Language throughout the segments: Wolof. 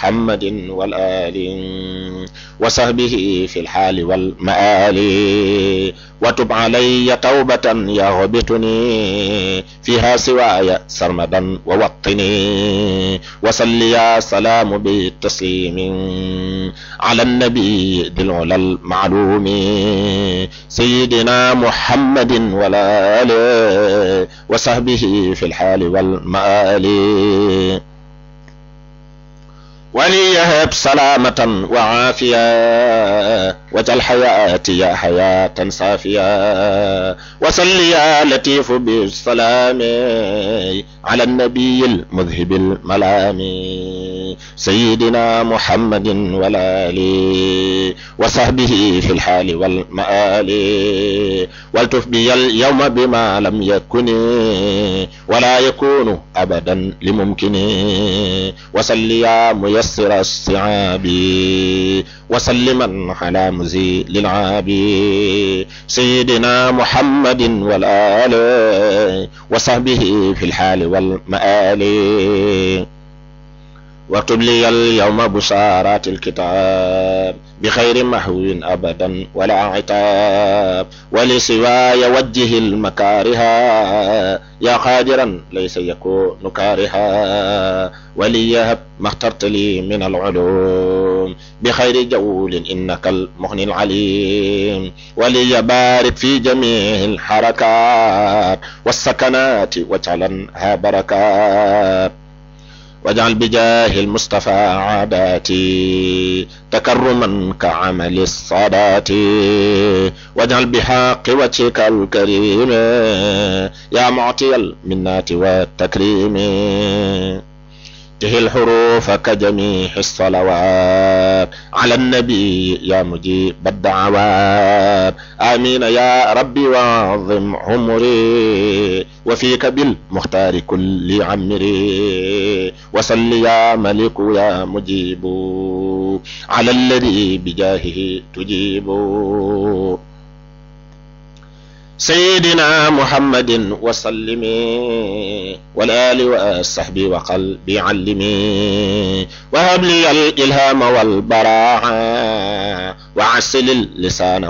محمد والآل وصحبه في الحال والمآل وتب علي توبة يغبطني فيها سواي سرمدا ووطني وصل يا سلام بالتسليم على النبي ذي العلا المعلوم سيدنا محمد والآل وصحبه في الحال والمآل وليهب سلامة وعافية وجل حياتي حياة صافية وصل يا لطيف بالسلام على النبي المذهب الملام سيدنا محمد والآل وصحبه في الحال والمآل والتف بي اليوم بما لم يكن ولا يكون أبدا لممكن وصل يا ميسر الصعاب وسلما على مزيل العاب سيدنا محمد والآل وصحبه في الحال والمآل واكتب لي اليوم بشارات الكتاب بخير محو أبدا ولا عتاب ولسواي وجه المكارها يا قادرا ليس يكون كارها وليهب ما اخترت لي من العلوم بخير جول إنك المغني العليم وليبارك في جميع الحركات والسكنات واجعلنها بركات واجعل بجاه المصطفى عاداتي تكرما كعمل الصلاة واجعل بحق وجهك الكريم يا معطي المنات والتكريم ته الحروف كجميع الصلوات على النبي يا مجيب الدعوات آمين يا ربي وعظم عمري وفيك بالمختار كل عمري وصل يا ملك يا مجيب على الذي بجاهه تجيب سيدنا محمد وسلم والآل والصحب وقلبي علمي وهب لي الإلهام والبراعة وعسل اللسان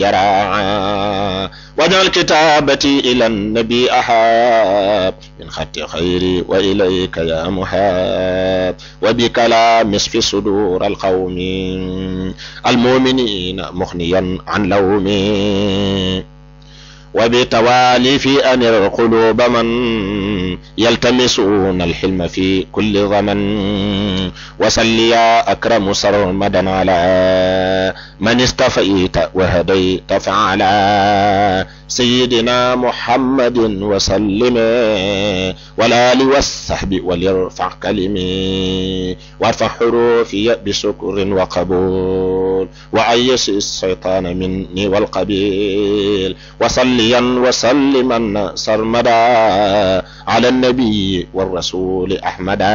واليراعة واجعل كتابتي إلى النبي أحاب من خط خيري وإليك يا محاب وبكلام في صدور القوم المؤمنين مغنيا عن لومي وبتوالي في أن القلوب من يلتمسون الحلم في كل ضمن وسل يا أكرم سرمدا على من استفيت وهديت فعلا سيدنا محمد وسلم والآل والصحب وليرفع كلمي وارفع حروفي بشكر وقبول وعيش الشيطان مني والقبيل وصليا وسلما سرمدا على النبي والرسول أحمدا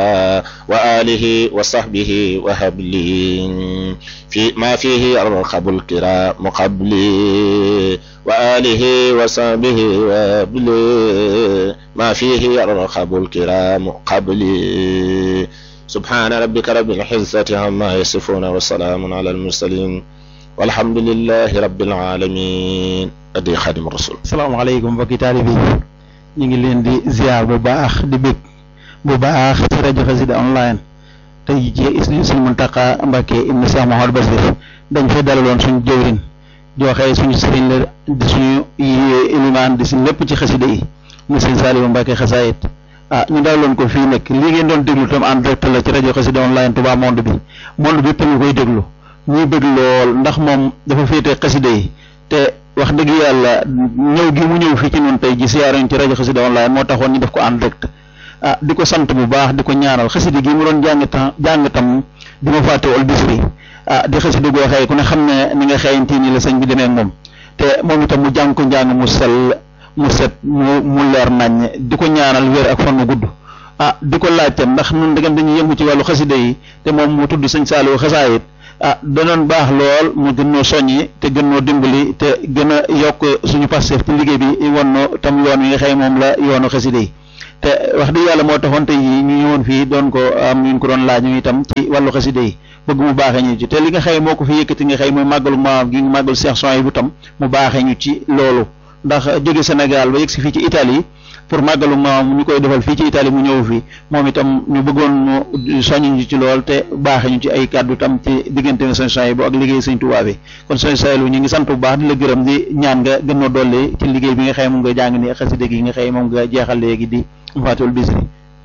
وآله وصحبه وهب لي في ما فيه يرخب الكرام قبلي وآله وصحبه وهب لي ما فيه يرخب الكرام قبلي سبحان ربك رب العزة عما يصفون وسلام على المرسلين والحمد لله رب العالمين أدي خادم الرسول salaamaaleykum mbokki taalibe yi ñu ngi leen di ziar bu baax di bég bu baax ci rajo Xassida online tey jii Sëriñ Muntaxa Mbàkke ibnu Cheikh Mouhamadou Bassir dañ fay dalaloon suñu jëwriñ joxe suñu sëriñ la di suñu ilimaan di si lépp ci xasida yi mu sëriñ Saliou Mbàkke xasaayit ah ñu dalaloon ko fii nag lii ngeen doon déglu tam en direct la ci rajo Xassida online Touba monde bi monde bi yëpp ñu koy déglu ñuy bëgg lool ndax moom dafa féete xasida yi te wax dëgg yàlla ñëw gi mu ñëw fii ci noonu tey ji siyaaruñ ci rajo Xassida online moo taxoon ñu def ko en direct ah di ko sant bu baax di ko ñaanal xasida gi mu doon jàng tam jàng tam di ma fàtte wal bisri ah di xasida goo xëy ku ne xam ne ni nga xëyantii ni la sëñ bi demee ak moom te moom itam mu jàng ko njàng mu sell mu set mu mu leer naññ di ko ñaanal wér ak fan mu gudd ah di ko laajte ndax nun dëggam dañuy yëngu ci wàllu xasida yi te moom mu tudd sëñ Saliou xasaayit ah danoon baax lool mu gën noo soññi te gën noo dimbali te gën a yokk suñu passeef ci liggéey bi won no tam yoon wi nga xëy moom la yoonu xasida yi te wax dëgg yàlla moo taxoon tey ñu ñëwoon fii doon ko am ñu ko doon laaj ñu itam ci wàllu xasida yi bëgg mu baaxee ñu ci te li nga xëy moo ko fi yëkkati nga xëy mooy màggalu maam gi màggalu Cheikh Souhaïbou bu tam mu baaxee ñu ci loolu ndax jóge Sénégal ba yegg si fii ci Italie pour màggalu maam ñu koy defal fii ci Italie mu ñëw fii moom itam ñu bëggoon mu soññ ñu ci lool te baaxee ñu ci ay kàddu tam ci diggante na sëñ Souhaïbou ak liggéey sëñ Tuubaa bi kon sëñ Souhaïbou ñu ngi sant bu baax di la gërëm di ñaan nga gën a dolli ci liggéey bi nga xëy moom nga jàng ni xasida gi nga xëy moom nga jeexal léegi di Fatul Bisri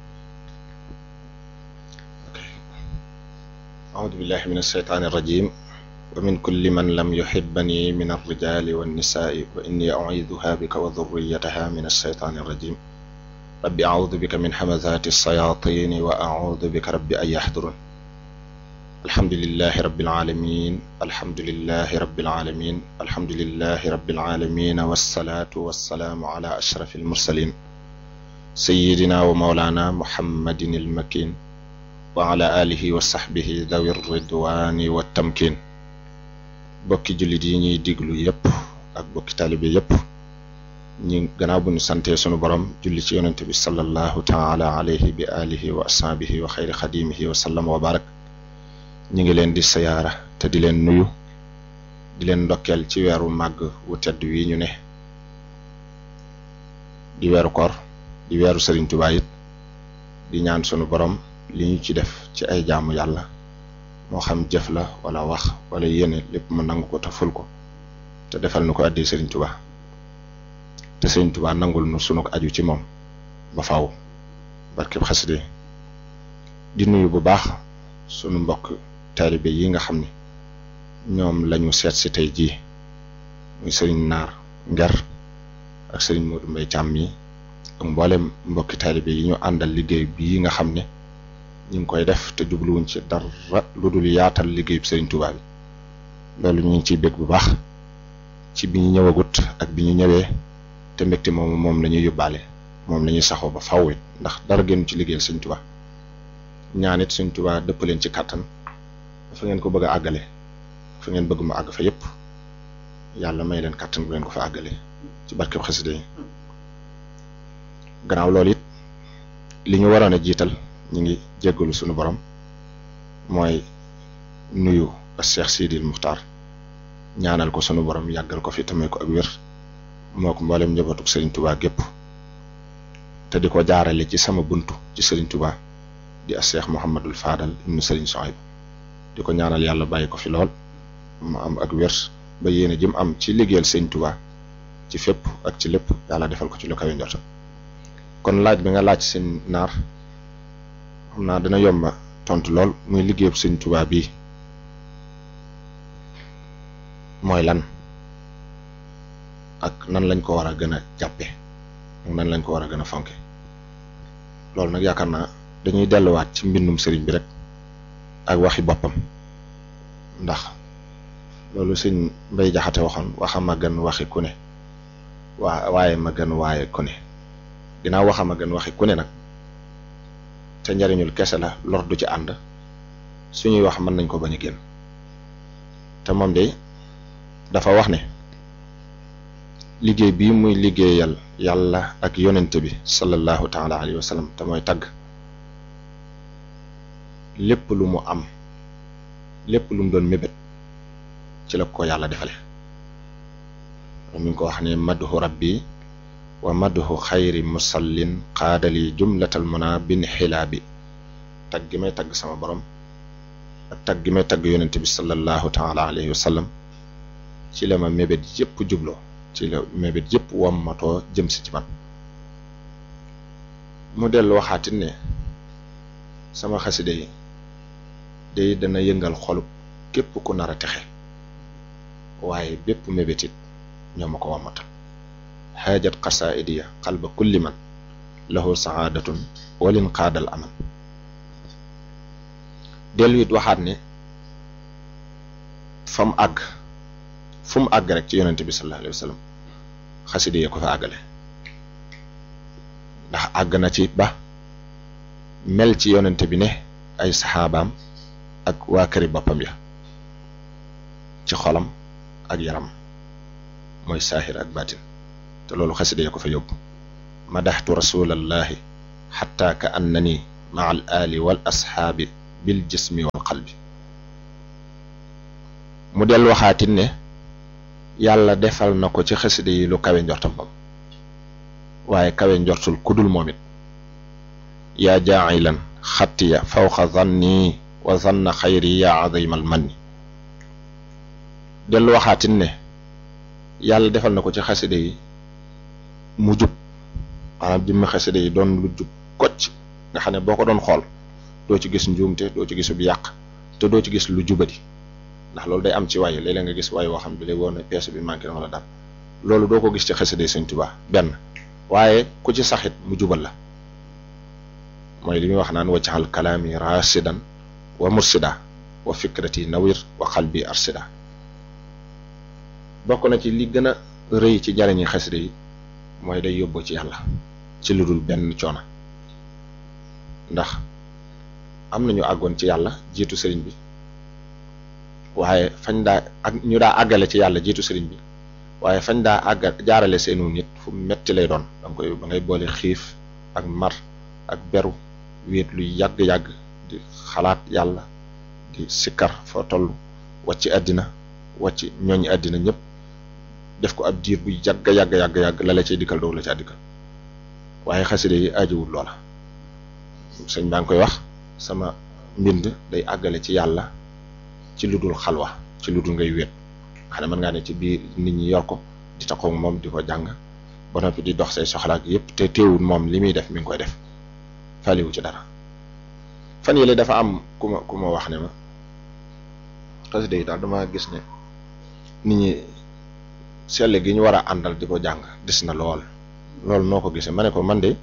أعوذ بالله من الشيطان الرجيم ومن كل من لم يحبني من الرجال والنساء وإني أعيذها بك وذريتها من الشيطان الرجيم رب أعوذ بك من حمزات الشياطين وأعوذ بك رب أن يحضرون الحمد لله رب العالمين الحمد لله رب العالمين الحمد لله رب العالمين والصلاة والسلام على أشرف المرسلين سيدنا ومولانا محمد المكين وعلى آله وصحبه ذوي الرضوان والتمكين bokki jullit yi ñuy diglu yépp ak bokki taalibe yépp ñi gannaaw bu ñu santee sunu borom julli ci yonente bi sallallahu taala alayhi bi alihi wa ashabihi wa xayri xadimihi wa sallam wa barak ñi ngi leen di sayaara te di leen nuyu di leen ndokkeel ci weeru màgg wu tedd wi ñu ne di weeru koor di weeru Sëriñ Tuubaa it di ñaan sunu borom li ñu ci def ci ay jaamu yàlla moo xam jëf la wala wax wala yéene lépp mu nangu ko te ful ko te defal nu ko addi Sëriñ Tuubaa te Sëriñ Tuubaa nangul nu sunu aju ci moom ba faaw barkeb xaside di nuyu bu baax sunu mbokk taalibe yi nga xam ne ñoom lañu seet si tey jii muy sëriñ naar nger ak sëriñ Modou Mbaye Thiam yi ak mboolem mbokki taalibe yi ñu àndal liggéey bii nga xam ne ñu ngi koy def te jubluwuñ ci dara lu dul yaatal liggéeyub Sëriñ Tuubaa bi loolu ñu ngi ciy bég bu baax ci bi ñu ñëwagut ak bi ñu ñëwee te mbégte moomu moom la ñuy yóbbaale moom la ñuy saxoo ba faww it ndax dara génn ci liggéeyal Sëriñ Tuubaa ñaan it Sëriñ Tuubaa dëpp leen ci kàttan fa ngeen ko bëgg a àggale fa ngeen bëgg mu àgg fa yépp yàlla may leen kàttan bu leen ko fa àggale ci barkeb xasida yi gannaaw loolu it li ñu waroon a jiital ñu ngi jéggalu sunu borom mooy nuyu ak Cheikh Sidil Muxtaar ñaanal ko sunu borom yàggal ko fi tamay ko ak wér moo ko mboolem njabootuk Serigne Touba gépp te di ko jaarale ci sama buntu ci Serigne Touba di ak Cheikh Mouhamadul Fadal ibnu Serigne Souhaïbou di ko ñaanal yàlla bàyyi ko fi lool mu am ak wér ba yéene jëm am ci liggéeyal Serigne Touba ci fépp ak ci lépp yàlla defal ko ci lu kawe njort kon laaj bi nga laaj seen naar xam naa dana yomba tontu lool muy liggéeyub sëñ Tuubaa bii mooy lan ak nan lañ ko war a gën a jàppe ak nan lañ ko war a gën a fonke loolu nag yaakaar naa dañuy delluwaat ci mbindum sëriñ bi rek ak waxi boppam ndax loolu sëñ Mbay Jaxate waxoon waxa ma gën waxi ku ne waa waaye ma gën waaye ku ne dinaa waxama gën waxi ku ne nag te njariñul kese la lor du ci ànd suñuy wax mën nañ ko bañ a génn te moom de dafa wax ne liggéey bii muy liggéeyal yàlla ak yonente bi sallallahu taala alayhi wa sallam te mooy tagg lépp lu mu am lépp lu mu doon mébét ci la ko yàlla defale mi ngi ko wax ne madhu rabbi wa madhu xayri musallin xaadali jumlatal muna bin xilaa bi tag gi may tagg sama borom ak tag gi may tagg yonente bi sallallahu taala alayhi wa sallam ci la ma mébét yëpp jubloo ci la mébét yëpp wammatoo jëm si ci man mu dellu waxaatit ne sama xaside yi day dana yëngal xolub képp ku nar a texe waaye bépp mébétit ñoo ma ko wammatal xaajat xasaidiya xalba kulli man lahu saadatun walin qaadal aman dellu it waxaat ne fa mu àgg fu mu àgg rek ci yonente bi sallallahu alayhi wa sallam xaside yee ko fa àggale ndax àgg na ci ba mel ci yonente bi ne ay saxaabaam ak waa këri boppam ya ci xolam ak yaram mooy saahir ak baatin te loolu xasida ya ko fa yóbbu madaxtu rasulallahi xatta ka annani maa al ali wal asxaabi bil jismi wal qalbi mu del waxaatin ne yàlla defal na ko ci xasida yi lu kawe njortam bam waaye kawe njortul kudul moom it yaa jaacilan xattiya fawqa zanni wa zanna xayri yaa azimal manni dellu waxaatin ne yàlla defal na ko ci xasida yi mu jub maanaam jëmmi xasida yi doon lu jub kocc nga xam ne boo ko doon xool doo ci gis njuumte doo ci gis bu yàq te doo ci gis lu jubadi ndax loolu day am ci waay léeg-léeg nga gis waay woo xam ne lay woon ne pièce bi manqué na wala dara loolu doo ko gis ci xasida yi Sëñ Tuubaa benn waaye ku ci saxit mu jubal la mooy li muy wax naan waccaxal kalaami rasidan wa mursida wa fikrati nawir wa qalbi arsida bokk na ci li gën a rëy ci jariñi xasida yi mooy day yóbbu ci yàlla ci lu dul benn coono ndax am nañu àggoon ci yàlla jiitu sëriñ bi waaye fañ daa ak ñu daa àggale ci yàlla jiitu sëriñ bi waaye fañ daa àgga jaarale seenu nit fu metti lay doon danga koy ba ngay boole xiif ak mar ak beru wéet luy yàgg-yàgg di xalaat yàlla di sikkar foo toll wàcc àddina wàcc ñooñu àddina ñëpp def ko ab diir bu yàgg yàgg yàgg yàgg la la cay dikkal doo la caa dikkal waaye xaside yi ajiwul loola sëñ baa ngi koy wax sama mbind day àggale ci yàlla ci lu dul xalwa ci lu dul ngay wéet xam ne mën ngaa ne ci biir nit ñi yor ko di taxaw moom di ko jàng ba noppi di dox say soxlaak yépp te teewul moom li muy def mi ngi koy def faliwu ci dara fan yële dafa am ku ma ku ma wax ne ma xasida yi daal dama gis ne nit ñi selle gi ñu war a àndal di ko jàng des na lool loolu noo ko gisee ma ne ko man de